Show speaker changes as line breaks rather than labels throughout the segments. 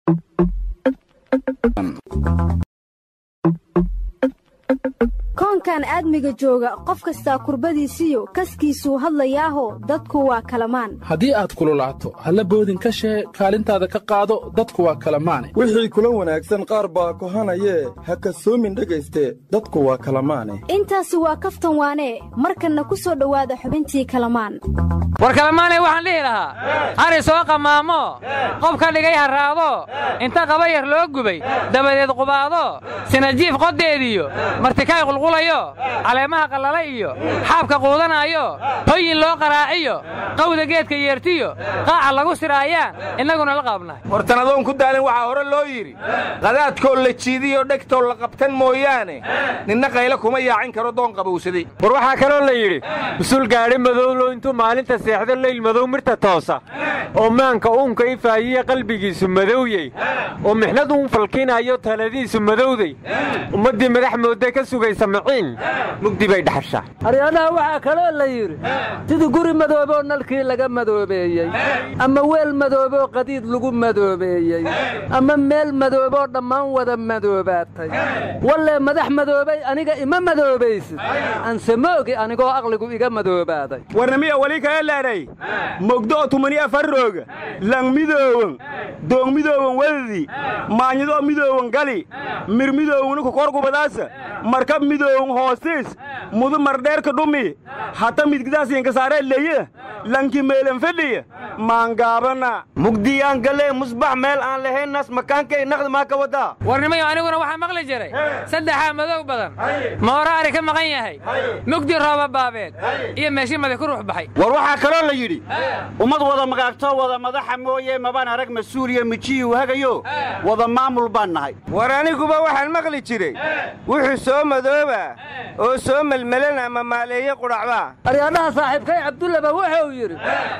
koonkan aadmiga jooga qof kastaa kurbadiisiyo kaskiisuu hadlayaaho dadku waa kalamaan
haddii aad kululaato halla boodin ka shee kaalintaada ka qaado dadku waa kalamaane
wixii kula wanaagsan qaar baa kohanayee ha kasoomin dhegayste dadku waa kalamaane
intaasi waa kaftan waanee markanna ku soo dhowaada xubintii kalamaan
war kalamaanay waxaan dhihi lahaa hari soo qamaamo qof ka dhigay harraado inta qaba yar loo gubay dabadeed qubaado sinajiif qoddeediyo martikaay qulqulayo caleemaha qallala iyo xaabka quudanaayo hoyin loo qaraaciyo qawda geedka yeertiyo qaaca lagu siraayaan innaguna la qaabnahay
wartan adoon ku daalin waxaa hore loo yidhi qadaadkoo la jiidiyo dhegtoo la qabtan mooyaane ninna qaylo kuma yaacin karo doon qabowsaday
war waxaa kaloo la yidhi usul gaadhi madowlo intuu maalinta seexdo leyl madow mirta toosa oo maanka uunka ifaayiye qalbigiisu madowyey oo mixnad uun falkinayo taladiisu madowday ummaddii madax moodda ka sugaysa maciin mugdi bay dhaxashaa
aryaadaha waxaa kaloo la yidhi sidii guri madooboo nalkii laga madoobeeyey ama weel madooboo qadiid lagu madoobeeyey ama meel madooboo dhammaan wada madoobaatay wallee madax madoobay aniga ima madoobaysid anse moogi anigoo aqligu iga madoobaaday
warnamiya weli kaga leedhay mogdo'o tumani afarrooga lang midoowan doong midoowan wadadi maanyadoo midoowan gali mir midoowanu kokorgubadaasa markab midoowan hoostiis mudu mardheerka dhumi hata midgidaasinkasaaree leye lanki meelan fedhiya maangaabana mugdiyaan galee musbax meel aan lahaynas makaankay naqdi maa ka wadaa
warnimayo aniguna waxaa maqli jiray saddexaa madow badan moora ari ka maqan yahay mugdi rooba baabeed iyo meeshi madi ku ruux baxay
war waxaa kaloo la yidhi ummad wada magaagtoo wada madaxa mooye mabaan arag mas-uuliya mijiyuu hagayo wada maamul baan nahay
war aniguba waxaan maqli jiray wuxuu soo madooba oo soo melmelan ama maaleeye qudhacbaa
aryaadhaha saaxiibkay cabdullaba wuxuu yidhi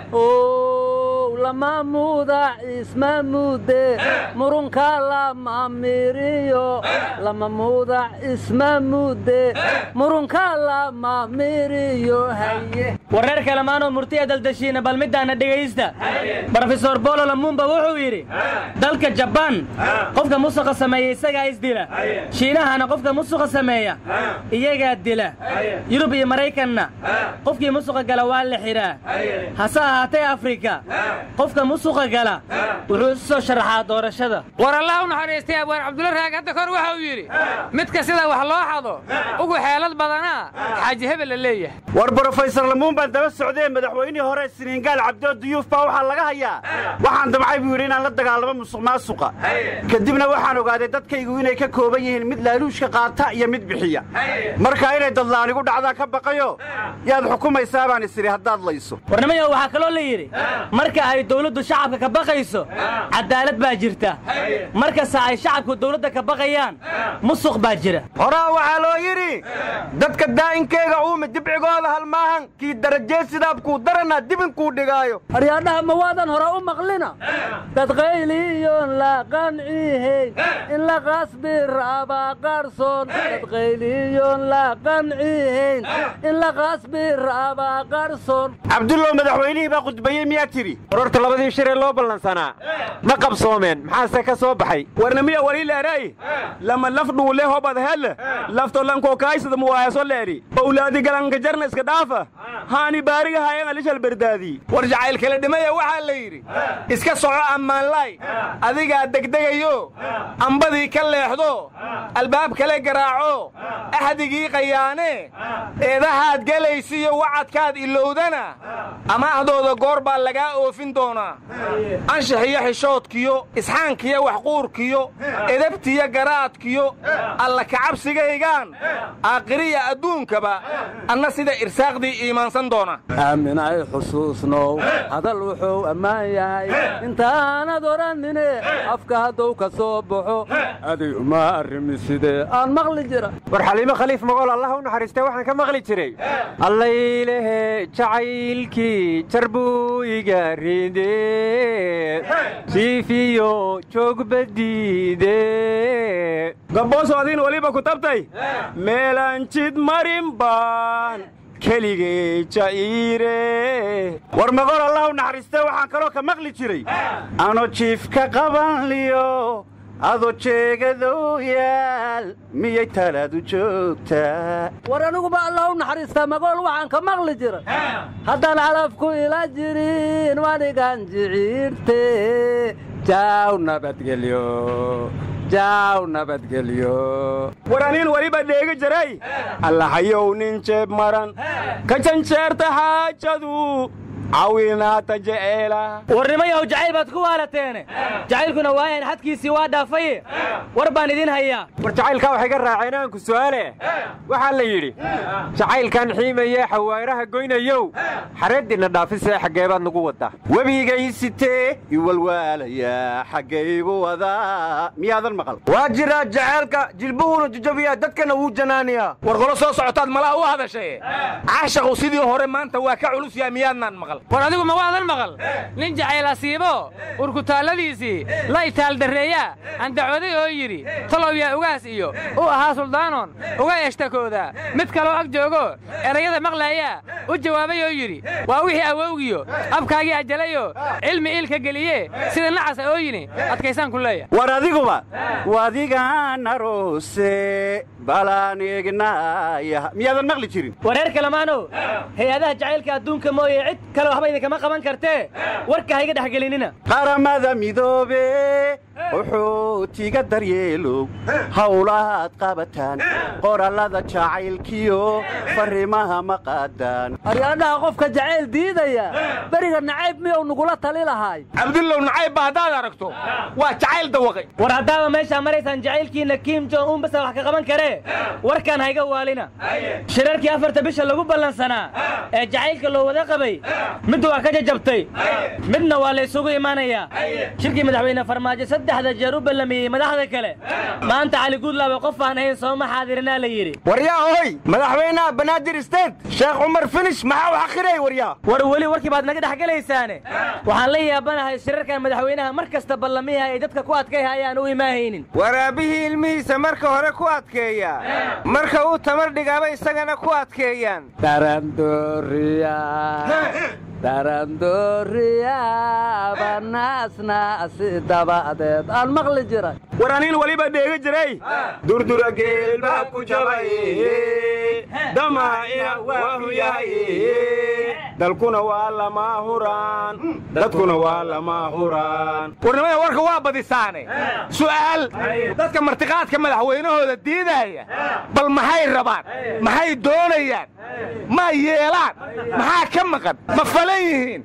lama muudac isma muude murunka lama miriyo lama muudac isma muude murunka lama miriyo haye
wareer kalemaanoo murtiya daldashiina bal middaana dhegaysta brofesor bolo lamuumba wuxuu yidhi dalka jabaan qofka musuqa sameeya isagaa isdila shiinahana qofka musuqa sameeya iyagaa dila yurub iyo maraykanna qofkii musuqa gala waa la xidhaa hase ahaatee afrika qofka musuqa gala wuxuu isu soo sharaxaa doorashada
war allah u naxariistay abwaan cabdulla raag hadda kor waxa uu yidhi midka sida wax loo xado ugu xeelad badanaa xaaji hebel la leeyahay
war brofesor lamuun baan daba socdee madaxweynihii hore siniingaal cabdoo duyuuf baa waxaa laga hayaa waxaan damcay buu yidhi inaan la dagaalamo musuq maasuqa kadibna waxaan ogaaday dadkaygu inay ka kooban yihiin mid laaluushka qaata iyo mid bixiya marka inay dadlaanigu dhacdaa ka baqayo yaad xukumaysaa baan isiri haddaad layso
warnimayo waxaa kaloo la yidhi marka ay dawladdu shacabka ka baqayso cadaalad baa jirta markasta ay shacabku dawladda ka baqayaan musuq baa jira
horaa waxaa loo yidhi dadka daa'inkeega uumi dibcigooda hal maahan kii darajee sidaabkuu daranaa dibinkuu dhigaayo
aryaadhaha ma waadan hore u maqlina dad qayliyoon la qancihayn in la qasbi rabaa qarsoon dad qayliyoon la qancihayn in la qasbi rabaa qarsoon
cabdullow madaxweynihii baa khudbayey miyaa tidhi
warorta labadii shiree loo ballansanaa ma qabsoomeen maxaase ka soo baxay
warnamiya wali leeray lama laf dhuule hobad hel lafto lankoo kaaysada muwaayaso leedhi owlaadi galanka jarna iska dhaafa haani baariga hayan alishal bardaadii war jacayl kala dhimaya waxaa la yidhi iska soco ammaanlaay adigaa degdegayo ambadii ka leexdo albaab kale garaaco axdigii qayaane eedahaad gelaysiyo wacadkaad ilowdana amaahdooda goor baa lagaa oofin doonaa anshaxiyo xishoodkiyo isxaankiyo waxquurkiyo edabtiyo garaadkiyo alla kacabsigaygaan aakhiriya adduunkaba anna sida irsaaqdii iimaansan doona
aaminay xusuusnow hadal wuxuu ammaan yahay intaanad odhanine afka hadduu ka soo baxo adig uma arrimi sidee aan maqli jira
war xaliimo khaliif mogool allah u naxariistay waxaan ka maqli jiray allaylehe jacaylkii jar buu iga ridee siifiyo joogbadiide
gabbooso adiin weliba ku tabtay meelaan jid marin baan keligay ja'iire
war magool allah u naxariistee waxaan kaloo ka maqli jiray ano jiifka qabanliyo adoo jeegadow yaal miyay talaadu joogtaa
war aniguba allah u naxariistaa magool waxaan ka maqli jiray haddaan calafku ila jirin wanigan jiciirte jaaw nabadgelyo jaaw nabadgelyo
war aniin weliba dheegi jiray allahayow nin jeeb maran ka janjeerta xaajadu cawinaata jeceela
warnimayahow jacayl baad ku waalateene jacaylkuna waayan xadkiisii waa dhaafaye war baan idin hayaa
war jacaylkaa waxay ka raaceen aanku su'aale waxaa la yidhi jacaylkan xiimayee xawaaraha goynayow xareeddiinna dhaafisee xaggeebaad nagu waddaa
webigaysitee iwalwaalayaa xaggaybu wadaa miyaadan maqal
waa jiraa jaceelka jilbuhuuna jajabiyaa dadkana wuu janaaniyaa war qolo soo socotaad malaha u hadashaye caashaqu sidii hore maanta waa ka culus yahay miyaadnaan maqal
war adigu ma waadan maqal nin jacayl asiibo urkutaalladiisii la itaaldarreeyaa andacooday oo yidhi talow yaa ugaas iyo u ahaa suldaanon uga eshtakooda mid kaloo ag joogo erayada maqlaayaa u jawaabay oo yidhi waa wixii awowgiyo abkaagii ajalayoo cilmi iilka geliye sida nacasa oo yini adkaysaan ku leeya
war adiguba wadigaan aroose balaan eegnaaya miyaadan maqli jirin
wareer kalamaanow hay-adaha jacaylka adduunka mooye cid kale waxba idinkama qaban kartee warka hayga dhex gelinina
qaramada midoobe wuxuutiga daryeelow howlahaad qabataan qorallada jacaylkiyo farrimaha ma qaadaan
aryaadhaha qofka jacayl diidaya beriga nacayb miyuu nagula tali lahaay
cabdullow nacaybba haddaad aragto waa jacayl dawaqay
war haddaaba meeshaa maraysaan jacaylkiinna kim jon un basa wax ka qaban karee warkaan hayga waalina shirarkii afarta bisha lagu ballansanaa ee jacaylka loo wada qabay mid waa ka jajabtay midna waa la isugu imaanayaa shirkii madaxweyne farmaajo saddexda jeer u ballamiyey madaxda kale maanta cali guudlaaba qof aan ahayn sooma xaadirinaa la yidhi
waryaa ohoy madaxweynaha banaadir state sheekh cumar finish maxaa u xaqiray waryaa
war weli warkii baad naga dhex gelaysaane waxaan la yaabanahay shirarkan madaxweynaha mar kasta ballamiha ay dadka ku adkayhayaan u imaahaynin
waraabihii ilmihiisa marka hore ku adkeeya marka uu tamar dhigaaba isagana ku adkeeyaan
darandooriya darandooriya banaasnaasi dabadeed aan maqli jiray
war aniin weliba dheegi jiray durdura geel baa ku jabay damaa'ina waahu yahay dalkuna waa lama huraan dadkuna waa lama huraan warnimada warka waa badisaane su'aal dadka martiqaadka madaxweynahooda diidaya bal maxay rabaan maxay doonayaan ma yeelaan maxaa ka maqan ma falan yihiin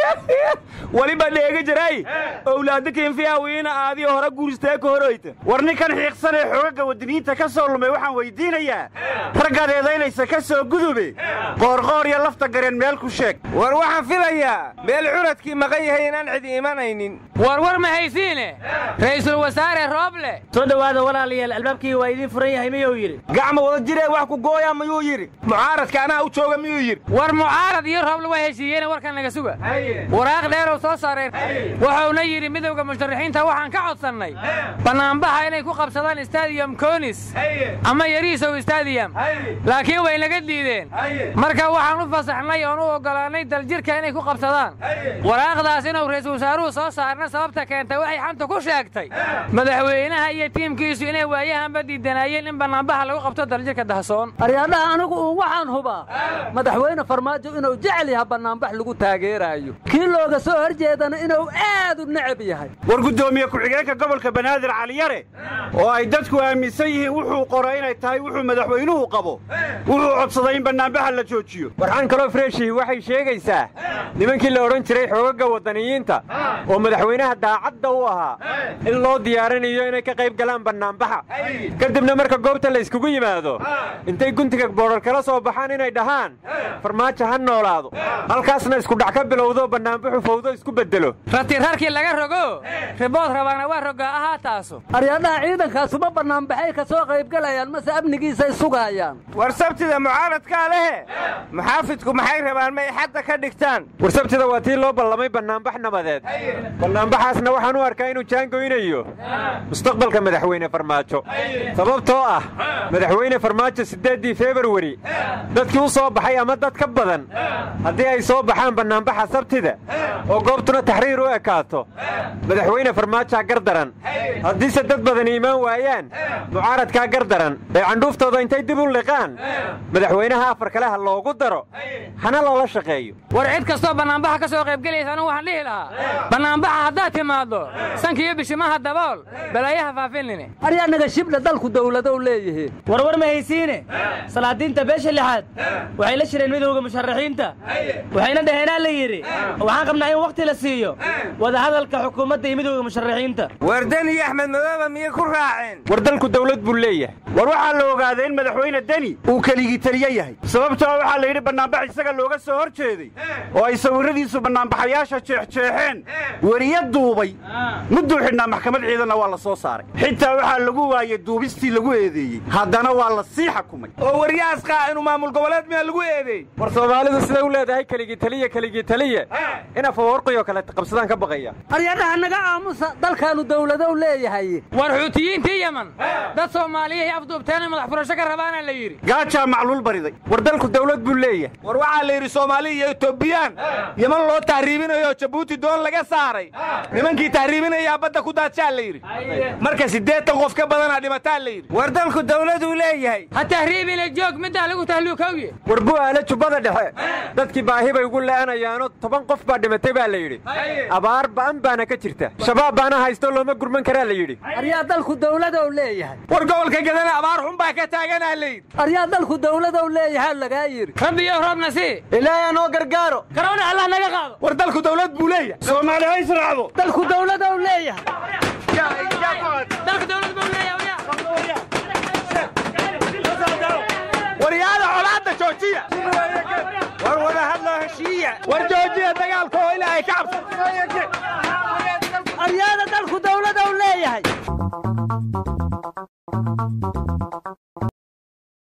weliba dheegi jiray owlaadda kinfiyawiina aadii hore guuristee ka horoyta
war ninkan xiiqsan ee xoogagga waddiniinta ka soo lumay waxaan weyddiinayaa raggaad eedaynaysa ka soo gudube qoorqoor iyo lafta gareen meel ku sheeg
war waxaan filayaa meel curadkii maqan yahay inaan cidi imanaynin
war war ma haysiine ra'iisul wasaare rooble
soo dhowaada walaalayaal albaabkii waa idiin furan yahay miyuu yidhi
gacma wada jiree wax ku gooyaa miyuu yidhi mucaaradka anaa u jooga miyuu yidhi
war mucaarad iyo rooble waa heshiiyeene warkan naga suga waraaq dheerow soo saareen wuxuuna yidhi midowda musharaxiinta waxaan ka codsannay bannaanbaha inay ku qabsadaan stadium konis ama yariisow stadium laakiin way naga diideen marka waxaan u fasaxnay oon u oggolaannay daljirka inay ku qabsadaan waraaqdaas inuu ra'iisul wasaaruhu soo saarna sababta keentay waxay xanta ku sheegtay madaxweynaha iyo tiimkiisu inay waayahanba diidanaayeen in bannaanbaha lagu qabto daljirka dahsoon
aryaadhaha anigu uun waxaan hubaa madaxweyne farmaajo inuu jecel yaha bannaanbax lagu taageeraayo kii looga soo hor jeedana inuu aad u necab yahay
war guddoomiye ku-xigeenka gobolka banaadir caliyare oo ay dadku aaminsan yihiin wuxuu qoro inay tahay wuxuu madaxweynuhu qabo wuxuu codsaday in bannaanbaxa la joojiyo
warxaan kaloo freeshii waxay sheegaysaa nimankii la odhan jiray xoogagga waddaniyiinta oo madaxweynaha daacadda u ahaa in loo diyaarinayo inay ka qayb galaan bannaanbaxa kadibna marka goobta la yskugu yimaado intay guntiga boodhar kala soo baxaan inay dhahaan farmaajo ha noolaado halkaasna iskudhac ka bilowdo bannaanbaxu fawdo isku beddelo
ratirarkii laga rogo ribood rabaana waa rogaa ahaa taasu
aryaadhaha ciidankaasuma bannaanbaxay ka soo qaybgalayaan mase amnigiisay sugaayaan
war sabtida mucaaradkaa lehe muxaafidku maxay rabaan may xadda ka dhigtaan
war sabtida waa tii loo ballamay bannaanbax nabadeed bannaanbaxaasna waxaan u arkaa inuu jaangoynayo mustaqbalka madaxweyne farmaajo sababtoo ah madaxweyne farmaajo siddeeddii februari dadkii u soo baxay ama dad ka badan haddii ay soo baxaan bannaanbaxa sabtida oo goobtuna taxriir u ekaato madaxweyne farmaajaa gardaran haddiise dad badan iimaan waayaan mucaaradkaa gardaran ee candhuuftooda intay dib u liqaan madaxweynaha afar kale ha loogu daro hana loola shaqeeyo
war cid kastoo bannaanbaxa ka soo qaybgelaysa anugu waxaan dhihi lahaa bannaanbaxa haddaad timaaddo sankiiyo bishimaha dabool balaayaha faafinine
aryaanaga shibdha dalku dawladow leeyihiin
warwar ma haysiine salaadiinta beesha lixaad waxay la shireen midowda musharaxiinta waxayna dhaheenaa la yidhi waxaan qabnaa in wakhti la siiyo wadahadalka xukuumadda iyo midowda musharaxiinta
wardan iyo axmed madooba miyay ku raaceen
war dalku dawlad buu leeyahay
war waxaa la ogaaday in madaxweyne deni uu keligii taliye yahay sababtoo waxaa la yidhi bannaanbax isaga looga soo hor jeeday oo ay sawirradiisu bannaanbaxayaasha jeexjeexeen weriya duubay mudduu xidhnaa maxkamad ciidanna waa la soo saaray xitaa waxaa lagu waayey duubistii lagu eedeeyey haddana waa la sii xakumay
oo waryahaas qaa'inu maamul goboleed miyaa lagu eedeey
war soomaalidu siday u leedahay keligii taliya keligii taliya in afawarqiyo kale qabsadaan ka baqaya
aryadhaha naga aamusa dalkaanu dawladow leeyahay
war xuutiyiintii yeman dad soomaaliyahay afduubteenay madax furasho ka rabaana la yidhi
gaajaa macluul bariday
war dalku dawlad buu leeyahay
war waxaa la yidhi soomaali iyo etobiyaan yeman loo tahriibinayo jabuuti doon laga saaray nimankii tahriibinayaa badda ku daadshaa la yidhi marka siddeetan qof ka badanaa dhimataa la yidhi war dalku dawladuu leeyahay
ha tahriibina joog middaa lagu tahluukowye
war bu'aale jubbada dhexe dadkii baahi bay ugu le'anayaanoo toban qof baa dhimatay baa la yidhi abaar ba'an baana ka jirta shabaab baana haysto looma gurman karaa la yidhi
aryaa dalku dawladow leeyahay
war gobolka gadana abaar xun baa ka taaganaa la yidhi
aryaa dalku dawladow leeyahay lagaa yidhi
rabbiyo roobna sii
ilaahay noo gargaaro
karoona allah naga qaado
war dalku dawlad buu leeyahay
soomaali ha israacdo
dalku dawladow leeyahay
dalku dawlad buu leeyahay
waryaada colaadda joojiya war wada hadloo heshiiya war joojiya dagaalka oo ilaahay ka cabsa
aryaada dalku dawladow leeyahay